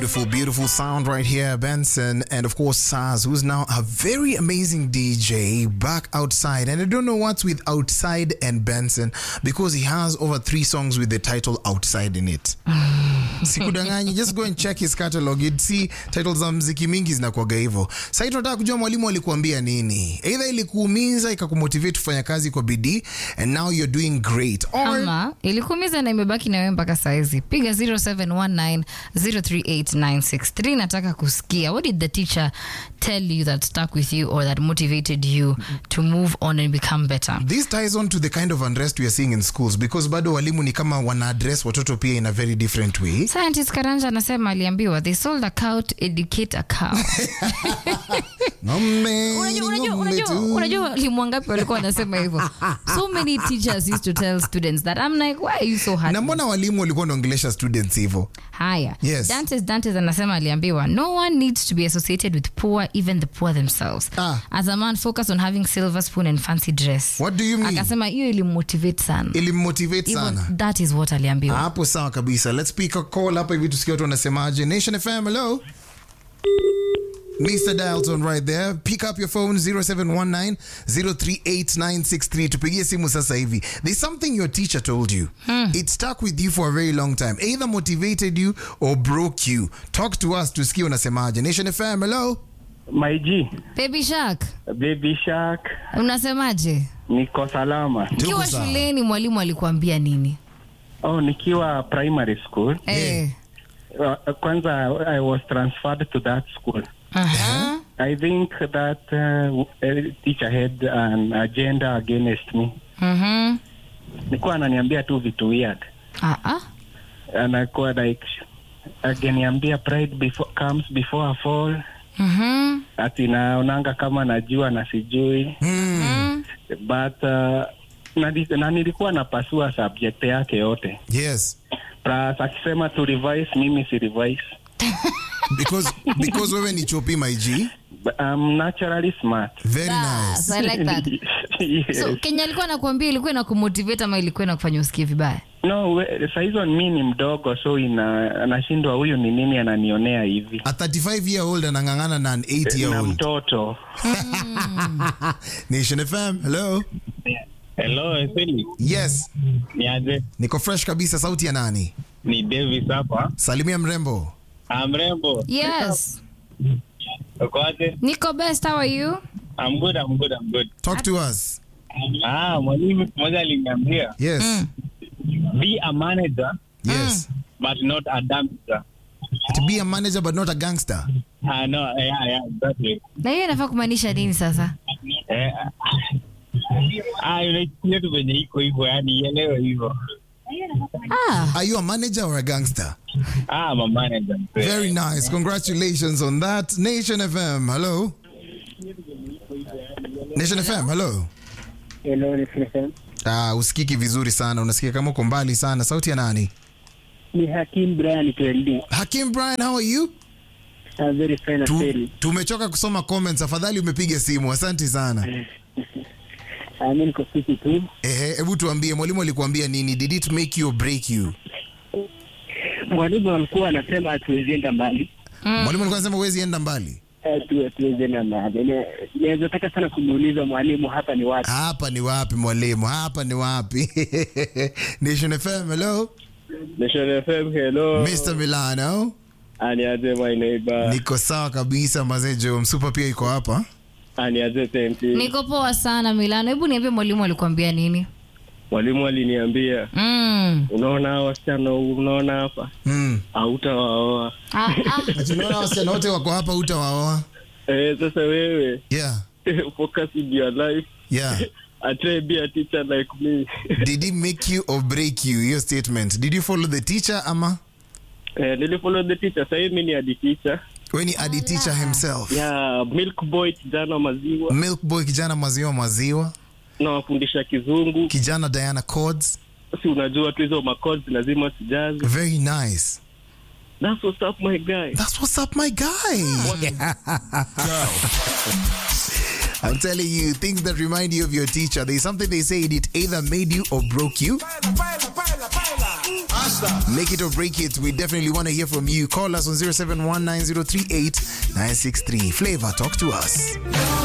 Beautiful, beautiful sound right here, Benson. And of course, Saz, who's now a very amazing DJ back outside. And I don't know what's with outside and Benson because he has over three songs with the title outside in it. Sikudanganyi, just go and check his catalog. You'd see titles za mziki mingi zinakuwaga hivyo. Sasa tunataka kujua mwalimu alikuambia nini. Either ilikuumiza ikakumotivate kufanya kazi kwa bidii and now you're doing great. Or ama ilikuumiza na imebaki na wewe mpaka saizi piga 0719038963 nataka kusikia what did the teacher tell you that stuck with you or that motivated you to move on and become better This ties on to the kind of unrest we are seeing in schools because bado walimu ni kama wana address watoto pia in a very different way. scientist karanja anasema aliambiwa they sold a cow to educate a cow Ng'ombe, unajua unajua ng'ombe unajua tu. unajua walimu wangapi walikuwa wanasema hivyo so many teachers used to tell students that i'm like why are you so hard na mbona walimu walikuwa wanaongelesha students hivyo? haya Yes. dantes dantes anasema aliambiwa no one needs to be associated with poor even the poor themselves Ah. as a man focus on having silver spoon and fancy dress What do you mean? akasema hiyo ilimmotivate sana Ilimmotivate Hivyo, sana. that is what aliambiwa Hapo sawa kabisa. Let's pick a call hapa hivi tusikie watu wanasemaje. Nation FM, hello. Mr. Dialton right there. Pick up your phone 0719-038-963. Tupigie simu sasa hivi. There's something your teacher told you. It stuck with you for a very long time. Either motivated you or broke you. Talk to us tusikie unasemaje. Nation FM, hello. My G, baby shark Baby Shark, unasemaje niko salama. ukiwa sawa. shuleni mwalimu alikuambia nini Oh, nikiwa primary school. Eh. Uh, kwanza I was transferred to that school. Aha. I think that uh, a teacher had an agenda against me. Mhm. Nilikuwa ananiambia tu vitu weird. Ah, ah. Anakuwa like akiniambia pride before, comes before a fall. Mhm. Ati naonanga kama najua na sijui. Mm. But uh, na, na nilikuwa napasua subject yake yote. Yes. Plus akisema tu revise, mimi si revise. Because because wewe ni chopi my G. But I'm naturally smart. Very That's- nice. I like that. yes. so kenya alikuwa nakuambia ilikuwa inakumotivate ama ilikuwa inakufanya usikie vibaya no, we- saa hizo mi ni mdogo so ina anashindwa huyu ni nini ananionea hivi A 35 year old anang'ang'ana na an 8 year na old. mtoto Nation FM, hello. Hello, Eseli. Yes. Ni aje? Niko fresh kabisa sauti ya nani? Ni Davis hapa. Salimia mrembo. Ah, mrembo. yes Uko aje? niko best how are you I'm good, I'm good, I'm good. Talk to us. Ah, mwalimu mmoja aliniambia Yes. be a manager Yes. but not a dumpster. To be a manager but not a gangster. Ah, no, yeah, yeah, exactly. na hiyo inafaa kumaanisha nini sasa Eh, ah, unaichukulia tu venye iko hivyo, yani ielewe hivyo. ah, Are you a manager or a gangster? Ah, I'm a manager. Very nice. Congratulations on that. Nation FM, hello. Nation FM, hello. Hello, Niflesen. Ah, usikiki vizuri sana. Unasikia kama uko mbali sana. Sauti ya nani? Ni Hakim Brian KLD. Hakim Brian, how are you? I'm very fine Tu, Aseli. tumechoka kusoma comments. Afadhali umepiga simu. Asante sana. Ah, Mimi niko fiti tu. Ehe, hebu tuambie mwalimu alikuambia nini? Did it make you or break you? Mwalimu alikuwa anasema hatuwezi enda mbali. Mwalimu alikuwa anasema huwezi enda mbali. Eh, tu- Hatuwezi enda mbali. Ne- Naweza taka sana kumuuliza mwalimu hapa ni wapi? Hapa ni wapi mwalimu? Hapa ni wapi? Nation FM, hello. Nation FM, hello. Mr. Milano. Aniaje my neighbor. Niko sawa kabisa mazee Jo. Msupa pia iko hapa. Aniaje tenti. niko poa sana milano hebu niambie mwalimu alikuambia nini Mwalimu aliniambia, mm. unaona hawa wasichana unaona hapa? Mm. Hautawaoa. ah, ah. Ati unaona wasichana wote wako hapa utawaoa. Eh, sasa wewe Yeah. focus in your life. Yeah. I try be a teacher like me. Did he make you or break you? Your statement. Did you follow the teacher ama? eh, nilifollow the teacher. Sasa hivi mimi ni hadi teacher. When he adi teacher himself. Yeah, milk boy kijana wa maziwa. Milk boy kijana maziwa maziwa. Nawafundisha kizungu. Kijana Diana Codes. Si unajua tu hizo macodes lazima sijazi. Very nice. That's what's up my guy. That's what's up, my guy. I'm telling you, things that remind you of your teacher. There's something they say it either made you or broke you. Make it or break it. We definitely want to hear from you. Call us on 0719038963. Flavor, talk to us.